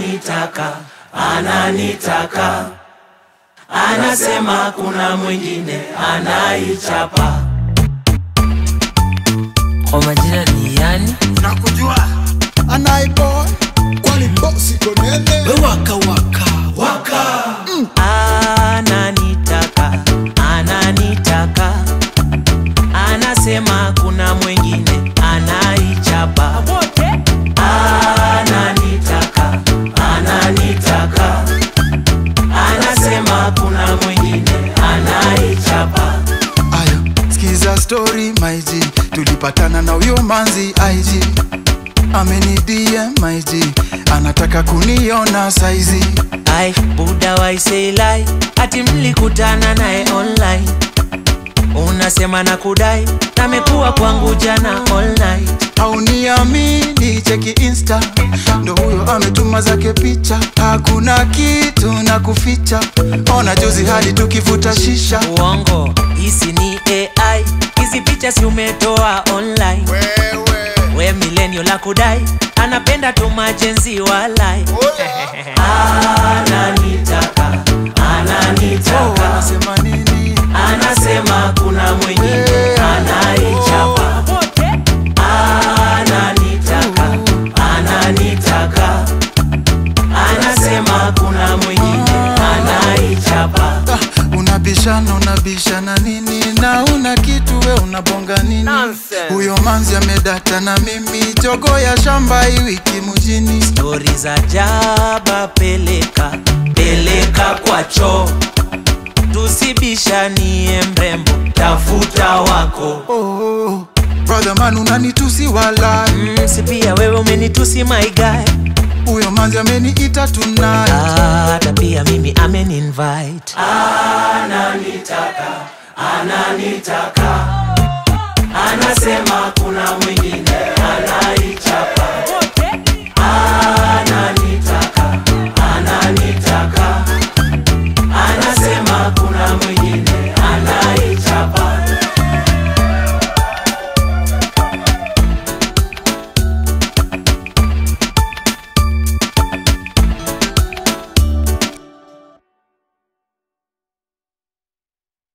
ananitaka ananitaka anasema kuna mwingine anaichapa Kwa majina ni yani nakujua anaiboy kwani bosi konene waka waka waka ananitaka ananitaka anasema kuna mwingine anaichapa ananitaka ananitaka anasema kuna mwingine anaichapa ayo skiza story maiji tulipatana na huyo manzi ig ameni dm maiji anataka kuniona saizi ai buda waiseilai ati mlikutana naye online unasema na kudai namekuwa kwangu jana all night hauniamini cheki insta ndo huyo ametuma zake picha hakuna kitu na kuficha ona juzi hadi tukivuta shisha uongo hisi ni ai hizi picha si umetoa online we milenio la kudai anapenda tu majenzi walai ananitaka ananitaka anasema nini anasema kuna mwingine anaichapa ananitaka ananitaka anasema kuna mwingine anaichapa Ah, unabishana unabishana nini na una kitu we unabonga nini Nonsense. huyo manzi amedata na mimi jogo ya shamba hii wiki mjini stori za jaba peleka peleka kwa choo tusibishanie mrembo tafuta wako oh, brother man unanitusi wala mm, si pia wewe umenitusi my guy huyo manzi ameniita tonight hata pia mimi ameninvite ananitaka ananitaka anasema kuna mwingine